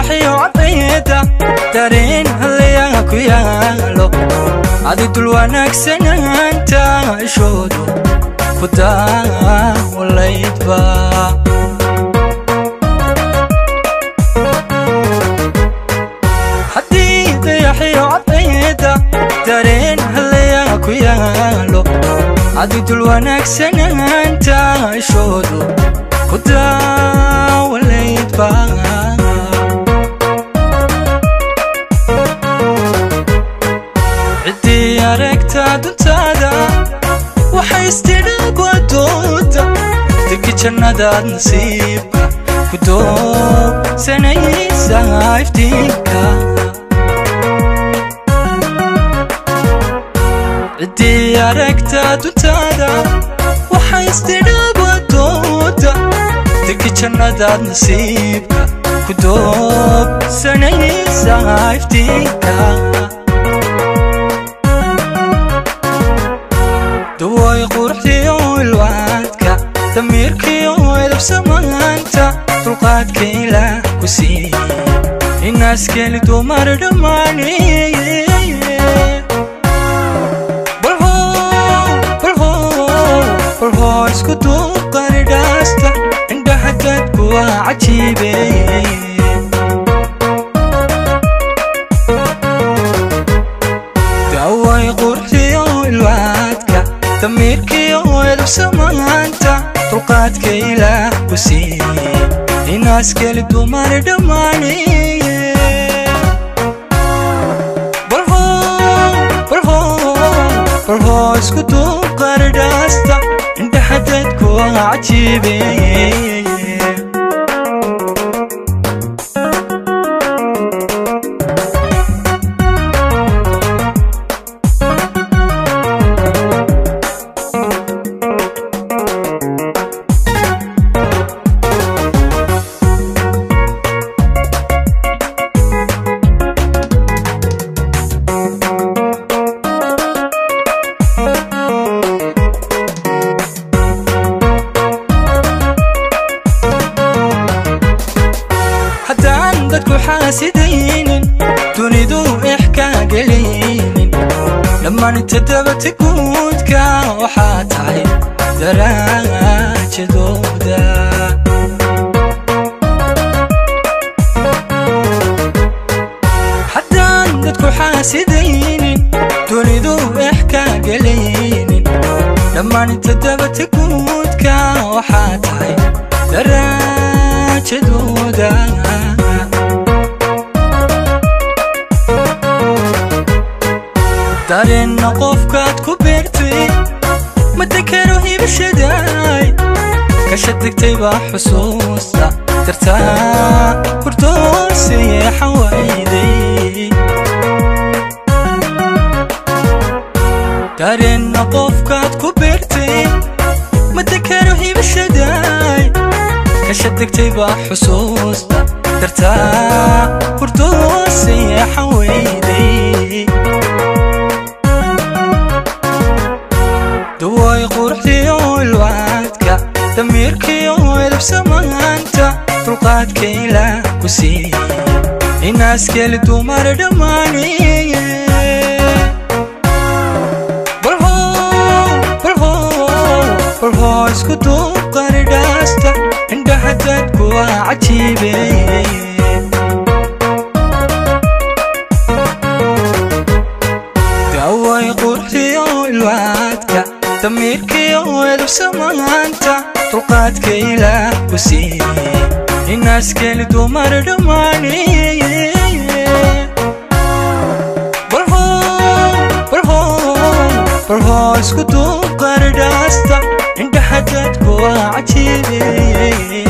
dayaxiyo cadayda dareen halayaa ku yaalo adi dul wanaagsanaanta ishoodu ku daawalaydba haddii dayaxiyo cadayda dareen halayaa ku yaalo adi dul wanaagsanaanta ishoodu ku daawalaydba ciddii aragta duntaada waxay istidhaab adooda degi jannadaad nasiibka ku doogsanaysa iftiinka ciddii aragta duntaada waxay istidhaab adooda degi jannadaad nasiibka ku doogsanaysa iftiinka daway quruxdiyo ilwaadka damiirkiyo edabsamaanta dulqaadka ilaah ku siiye inaaskeli dumar dhammaaneye balhoo isku duuqaridhaasta indhaha dadku waa cajiibeye daway quruxdiyo ilwaadka damiirkiyo edabsamaanta dulqaadka ilaah ku siiye inaaskeli dumar dhammaaneye balhoo isku duuqaridhaasta indhaha dadku waa cajiibeye haddaan dadku xaasidaynin dunidu ixkaa gelaynin dhammaan todobati guudka waxaa tahay daraajadooda haddaan dadku xaasidaynin dunidu ixkaa gelaynin dhammaan todobati guudka waxaa tahay daraajadooda dareenna qofkaad ku beertay ma dekero hibashaday kasha degtay baa xusuusta dartaa hurdooseye xawayday dareenna qofkaad ku beertay ma dekero hibashaday kasha degtay baa xusuusta dartaa hurdooseye xawayday daway quruxdiyo ilwaadka damiirkiyo edabsamaanta dulqaadka ilaah ku siiye inaaskeli dumar dhammaaneye balhoo isku duuqaridhaasta indhaha dadku waa cajiibeye daway quruxdiyo ilwaadka damiirkiyo edabsamaanta dulqaadka ilaah ku siiye inaaskeli dumar dhammaaneye balhoo isku duuqaridhaasta indhaha dadku waa cajiibeye